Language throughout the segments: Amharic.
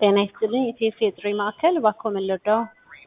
ጤና ይስጥልኝ የኢቲኤስ የጥሪ ማዕከል እባክዎ ምን ልርዳዎ?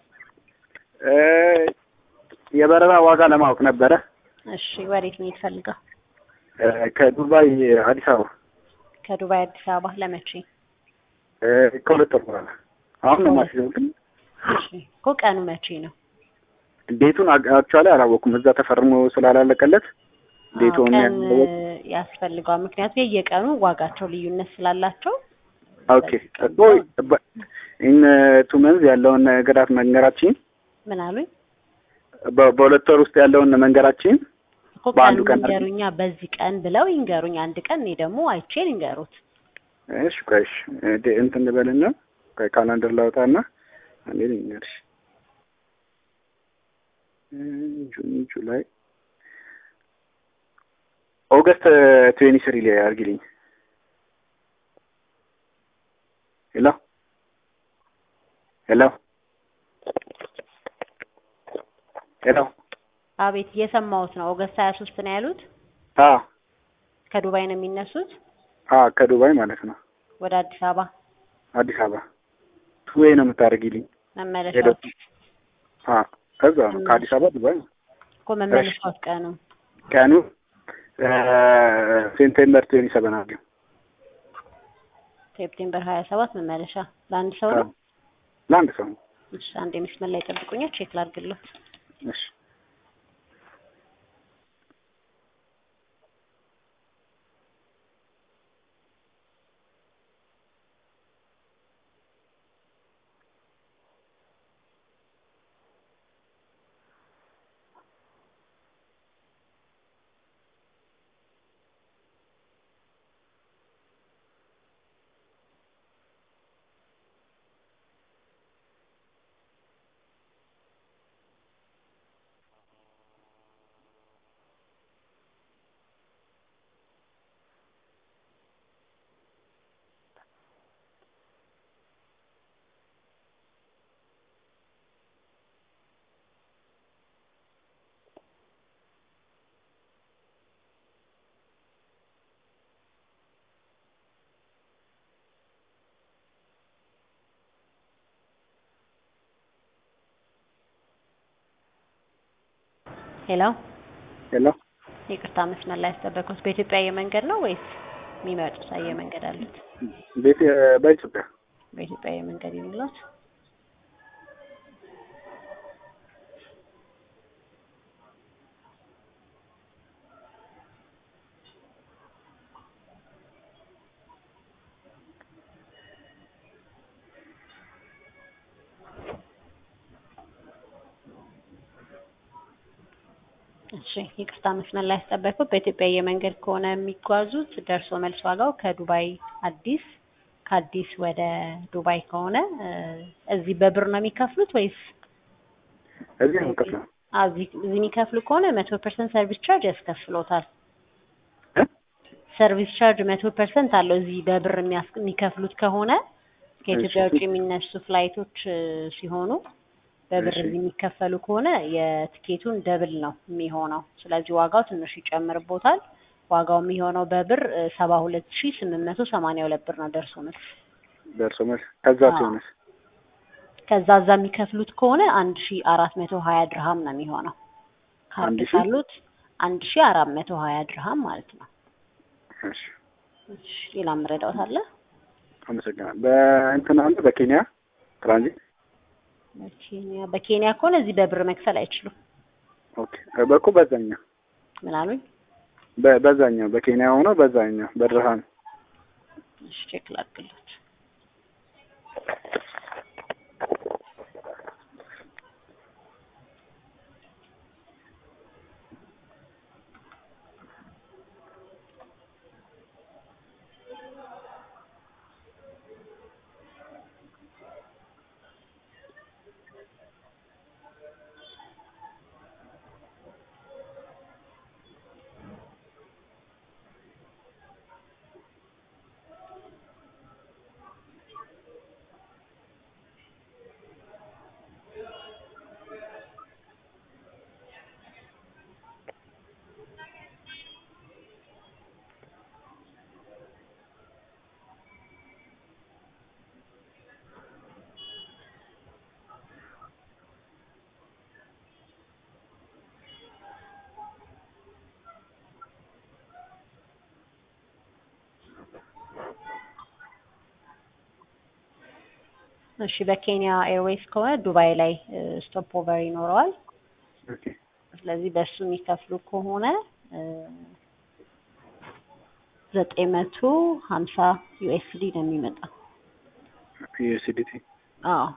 የበረራ ዋጋ ለማወቅ ነበረ። እሺ ወዴት መሄድ ፈልገው? ከዱባይ አዲስ አበባ ከዱባይ አዲስ አበባ ለመቼ? ከሁለት ወር በኋላ አሁን ነው የማስይዘው፣ ግን እሺ እኮ ቀኑ መቼ ነው? ዴቱን አክቹዋሊ አላወኩም። እዛ ተፈርሞ ስላላለቀለት ዴቱን ቀን ያስፈልገዋል። ምክንያቱም የየቀኑ ዋጋቸው ልዩነት ስላላቸው ኦኬ እኮ ኢን ቱ መንዝ ያለውን ነገራት መንገራችን ምን አሉኝ በ- በሁለት ወር ውስጥ ያለውን መንገራችን እኮ በአንዱ ቀን ቀን አይደል? ይንገሩኛ፣ በዚህ ቀን ብለው ይንገሩኝ አንድ ቀን፣ እኔ ደግሞ አይቼ ልንገሩት። እሺ ቆይ እሺ እ- እንትን ልበልና ቆይ ካላንደር ላውጣና አንዴ ልንገርሽ እ፣ ጁን ጁላይ ኦገስት ትዌንቲ ስሪ ላይ አድርጊልኝ። ሄሎ ሄሎ ሄሎ አቤት እየሰማሁት ነው። ኦገስት ሀያ ሶስት ነው ያሉት። አ ከዱባይ ነው የሚነሱት አ ከዱባይ ማለት ነው ወደ አዲስ አበባ አዲስ አበባ ቱዌይ ነው የምታደርጊልኝ። መመለሻው አ ከዛ ነው ከአዲስ አበባ ዱባይ ነው። እኮ መመለሻው ቀኑ ቀኑ ሴፕቴምበር ትዌንቲ ሰቨን አድርጊው። ሴፕቴምበር ሀያ ሰባት መመለሻ ለአንድ ሰው ነው። ለአንድ ሰው ነው። እሺ አንድ መስመር ላይ ጠብቁኛ፣ ቼክ ላድርግለት። እሺ ሄሎ ሄሎ ይቅርታ መስመር ላይ ያስጠበቅኩት በኢትዮጵያ አየር መንገድ ነው ወይስ የሚመጡት አየር መንገድ አሉት? ቤት በኢትዮጵያ በኢትዮጵያ አየር መንገድ የሚሉት እሺ ይቅርታ መስመር ላይ ያስጠበቅኩት በኢትዮጵያ አየር መንገድ ከሆነ የሚጓዙት ደርሶ መልስ ዋጋው ከዱባይ አዲስ ከአዲስ ወደ ዱባይ ከሆነ እ፣ እዚህ በብር ነው የሚከፍሉት ወይስ እዚህ ነው የምከፍለው። አ፣ እዚህ እዚህ የሚከፍሉ ከሆነ መቶ ፐርሰንት ሰርቪስ ቻርጅ ያስከፍሎታል። እ? ሰርቪስ ቻርጅ መቶ ፐርሰንት አለው። እዚህ በብር የሚያስ- የሚከፍሉት ከሆነ ከኢትዮጵያ እሺ። ውጭ የሚነሱ ፍላይቶች እ፣ ሲሆኑ በብር እሺ። እዚህ የሚከፈሉ ከሆነ የትኬቱን ደብል ነው የሚሆነው። ስለዚህ ዋጋው ትንሽ ይጨምርቦታል። ዋጋው የሚሆነው በብር ሰባ ሁለት ሺ ስምንት መቶ ሰማንያ ሁለት ብር ነው ደርሶ መልስ። ደርሶ መልስ ከዛ አዎ። ሲሆንስ ከዛ እዛ የሚከፍሉት ከሆነ አንድ ሺ አራት መቶ ሀያ ድርሃም ነው የሚሆነው። ካርድ አንድ ሺ? ካሉት አንድ ሺ አራት መቶ ሀያ ድርሃም ማለት ነው። እሺ እሺ ሌላ ምረዳውት አለ? አመሰግናለሁ። በእንትን አለ በኬንያ ትራንዚት በኬንያ በኬንያ ከሆነ እዚህ በብር መክፈል አይችሉም። ኦኬ በኩ በዛኛው ምን አሉኝ? በ- በዛኛው በኬንያ ሆኖ በዛኛው በድርሃም እሺ ቼክ ላድርግለት። እሺ በኬንያ ኤርዌይስ ከሆነ ዱባይ ላይ ስቶፕ ኦቨር ይኖረዋል። ኦኬ ስለዚህ በእሱ የሚከፍሉ ከሆነ ዘጠኝ መቶ ሀምሳ ዩኤስዲ ነው የሚመጣው። ዩኤስዲቲ አዎ